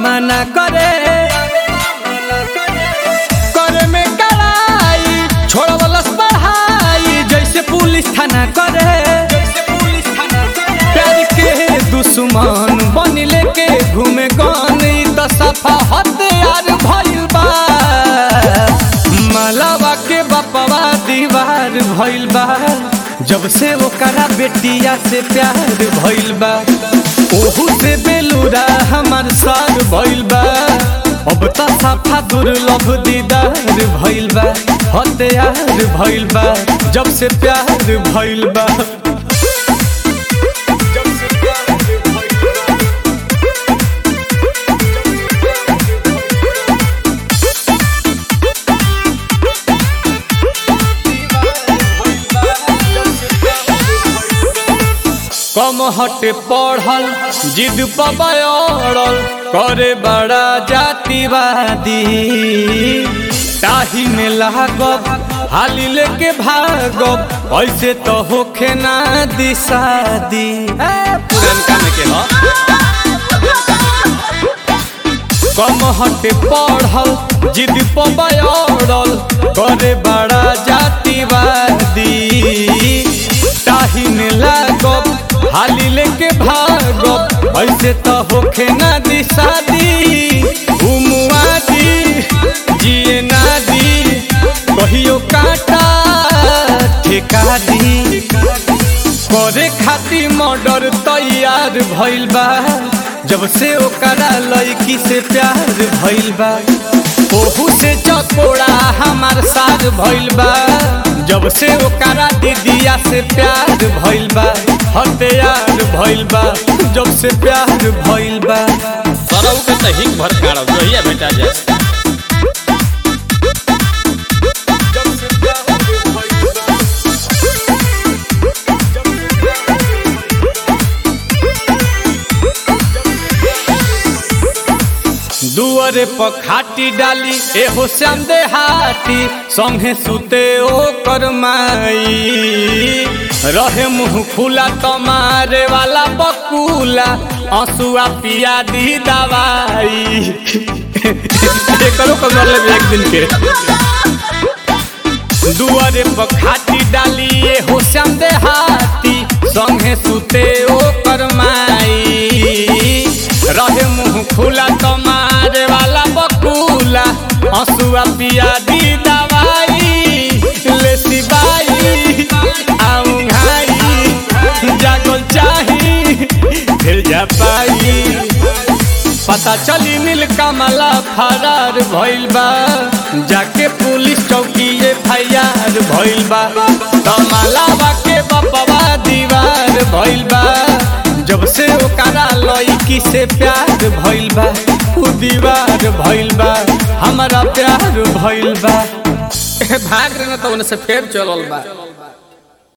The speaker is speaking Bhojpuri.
मना करे करे में कड़ाई छोड़वलस पढ़ाई जैसे पुलिस थाना करे प्यार के दुश्मन बन लेके घूमे गन ई त सफा हथियार भइल बा मलावा के बपवा दीवार भइल बा जब से ओकरा बेटिया से प्यार भइल बा ओहू से बेलूरा हमार सार भइल बा अब त सफा दुर्लभ दीदार भइल बा हथियार भइल बा जब से प्यार भइल बा कम हटे पढ़ल जिद पबड़ल करे बड़ा जातिवादी ताही में लागब हाली लेके भागब ऐसे तो होखे ना दिशादी पुरनका में के ह कम हटे पढ़ल जिद पबड़ल करे बड़ा जातिवादी ताही में लागब हाली लेके भागब ऐसे तो होखे ना दिशादी घुमुआ दी जिए ना दी कहियो काटा ठेका दी करे खातिर मर्डर तैयार भइल बा जब से ओकरा लड़की से प्यार भइल बा ओहू से चकोड़ा हमार साथ भइल बा जब से ओकरा दीदिया से प्यार भइल बा हथियार भइल बा जब से प्यार भइल बा सरऊ के त हिक भर काढ़ जोहिया बेटा जाए दुआरे पर खाटी डाली एहो श्याम देहाती संगे सुते ओ करमाई रहे मुंह खुला तमारे वाला बकुला आंसुआ पिया दी दवाई करो कर ले एक दिन के दुआरे पर खाटी डाली एहो श्याम देहाती संगे सुते ओ करमाई रहे मुंह खुला तमारे वाला बकुला हंसुआ पिया दी दवाई ले सिबाई आऊं घाई जागल चाही फिर जा पाई पता चली नील कमला फरार भइल बा जाके पुलिस चौकी एफआईआर भइल बा कमलावा के बपवा दीवार भइल बा जब से ओकरा लड़की से प्यार भइल बा उ दीवार भइल बा हमारा प्यार भइल बा भाग रहे न तो उनसे फेर चलल बा